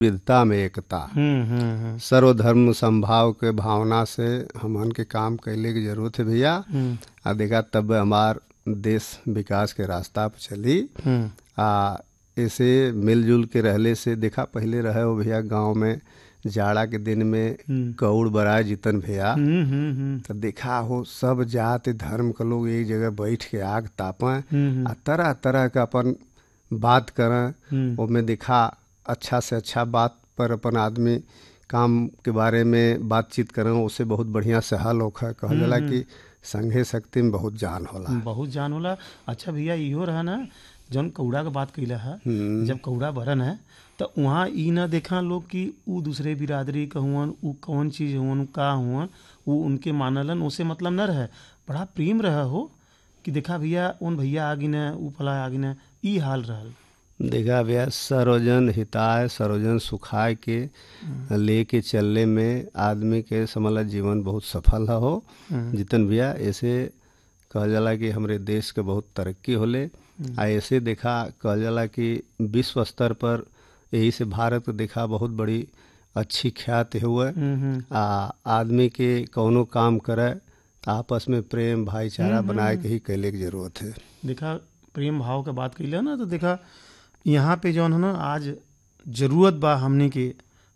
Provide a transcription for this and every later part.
विविधता में एकता हम्म हम्म हम्म सर्वधर्म संभाव के भावना से हमन के काम कैले की जरूरत है भैया हम्म, आ देखा तब हमार देश विकास के रास्ता पर चली हम्म, आ ऐसे मिलजुल के रहले से देखा पहले रहे हो भैया गांव में जाड़ा के दिन में कौड़ बराए जितन भैया हम्म, हम्म, हम्म, तो देखा हो सब जात धर्म के लोग एक जगह बैठ के आग तापें हम्म, आ तरह तरह का अपन बात करें हम्म, ओमे देखा अच्छा से अच्छा बात पर अपन आदमी काम के बारे में बातचीत करें उससे बहुत बढ़िया से हल होखा कहल जाला कि संघे शक्ति में बहुत जान होला बहुत जान होला अच्छा भैया इहो रहा ना जौन कौड़ा के बात कैला है जब कौड़ा बरन है तो वहाँ ई ना देखा लोग कि ऊ दूसरे बिरादरी के हुअन ऊ कौन चीज हुअन का हुअन ऊ उनके मानलन उसे मतलब न रहे बड़ा प्रेम रहा हो कि देखा भैया उन भैया आगी न ऊ फला आगी न ई हाल रहल देखा भैया सरोजन हिताय सरोजन सुखाय के लेके चलने में आदमी के समझला जीवन बहुत सफल हो जितन भैया ऐसे कहल जाला कि हमरे देश के बहुत तरक्की होले आ ऐसे देखा कहल जाला कि विश्व स्तर पर यही से भारत के देखा बहुत बड़ी अच्छी ख्याति हुए हम्म, हम्म, आ आदमी के कौनो काम करे तो आपस में प्रेम भाईचारा बनाए के ही कैले की जरूरत है देखा प्रेम भाव के बात कैले ना तो देखा यहाँ पे जौन है ना आज जरूरत बा हमने के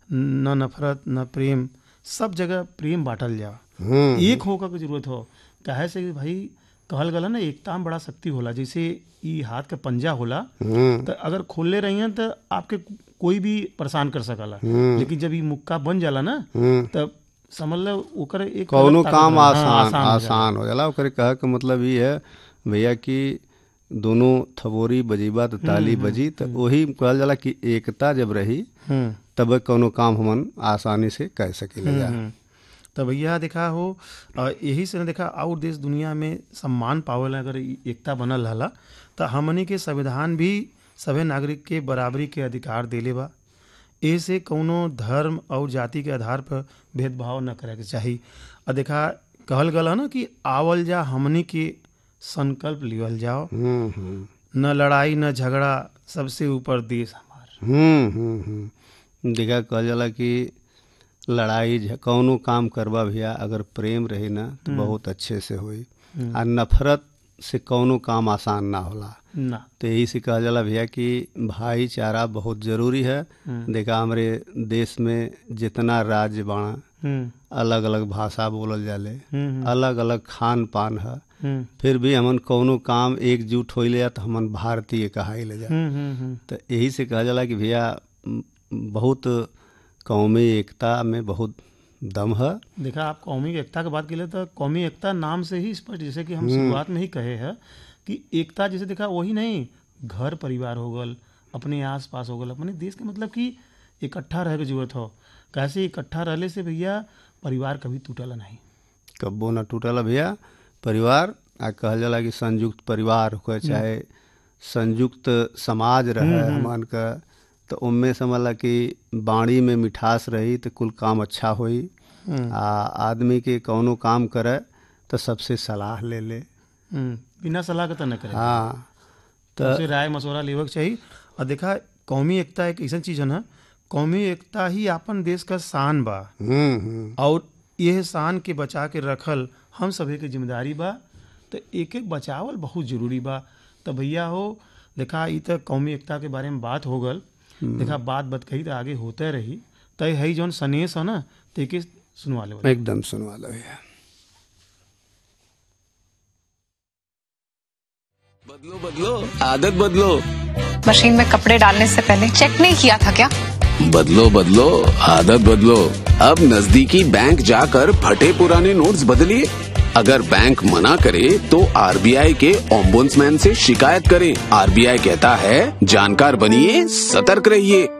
न नफरत न प्रेम सब जगह प्रेम बांटल जा हम्म एक होकर के जरूरत हो काहे से कि भाई कहल गला ना एकता में बड़ा शक्ति होला जैसे ई हाथ का पंजा होला हम्म तो अगर खोलले रही हैं तो आपके कोई भी परेशान कर सकला लेकिन जब ई मुक्का बन जाला ना हम्म तब समझ लो ओकर एक कौनो अलग ताकत काम होला। हाँ, आसान हो जाला। आसान हो जाला ओकरे कहे के मतलब ये है भैया कि दोनों थबोरी बजीबा तो ताली बजी तो वही कहल जाला कि एकता जब रही हम्म तब कौनो काम हमन आसानी से कर सकेले जा हम्म। तो भैया देखा हो अ, यही से न देखा और देश दुनिया में सम्मान पावेला अगर ई एकता बनल रहला तो हमनी के संविधान भी सभे नागरिक के बराबरी के अधिकार देले बा ऐसे कौनो धर्म और जाति के आधार पर भेदभाव न करे के चाही और देखा कहल गल ना कि आवल जा हमनी के संकल्प लिवल जाओ हम्म हम्म न लड़ाई न झगड़ा सबसे ऊपर देश हमार हम्म हम्म हम्म देखा कहल जाला कि लड़ाई झ- कौनो काम करबा भैया अगर प्रेम रही ना तो बहुत अच्छे से होई आ नफरत से कौनो काम आसान ना होला ना तो यही से कहा जाला भैया कि भाईचारा बहुत जरूरी है देखा हमारे देश में जितना राज्य बाणा हम्म अलग अलग भाषा बोलल जाले हम्म अलग अलग खान पान है हम्म फिर भी हमन कौनो काम एकजुट होइले जा तो हमन भारतीय कहाइले जा हम्म हम्म हम्म तो यही से कहा जाला कि भैया म, बहुत कौमी एकता में बहुत दम है देखा आप कौमी एकता की बात के तो कौमी एकता नाम से ही स्पष्ट जैसे कि हम शुरुआत में ही कहे हैं कि एकता जैसे देखा वही नहीं घर परिवार हो गल अपने आस पास हो गल अपने देश के मतलब कि इकट्ठा रहे के जरूरत हो कैसे इकट्ठा रहले से भैया परिवार कभी टूटला नहीं कब्बो न टूटल भैया परिवार आ कहल जाला कि संयुक्त परिवार हो चाहे संयुक्त समाज रहे हमन का तो उनमें समझला कि बाणी में मिठास रही तो कुल काम अच्छा होई आ आदमी के कौनो काम करे तो सबसे सलाह ले ले हम्म, बिना सलाह के तो न करे हाँ तो उसे राय मशवरा लेवे के चाहिए और देखा कौमी एकता एक ऐसा चीज है ना कौमी एकता ही अपन देश का शान बा हम्म हम्म और यह शान के बचा के रखल हम सभी के जिम्मेदारी बा तो एक एक बचावल बहुत जरूरी बा तो भैया हो देखा ई तो कौमी एकता के बारे में बात हो गल देखा बात बत कही तो आगे होते रही तो है जौन सनेस है ना तो एके सुनवा ले एकदम सुनवा लो भैया बदलो बदलो आदत बदलो मशीन में कपड़े डालने से पहले चेक नहीं किया था क्या बदलो बदलो आदत बदलो अब नजदीकी बैंक जाकर फटे पुराने नोट्स बदलिए अगर बैंक मना करे तो आरबीआई के ओम्बुड्समैन से शिकायत करें आरबीआई कहता है जानकार बनिए सतर्क रहिए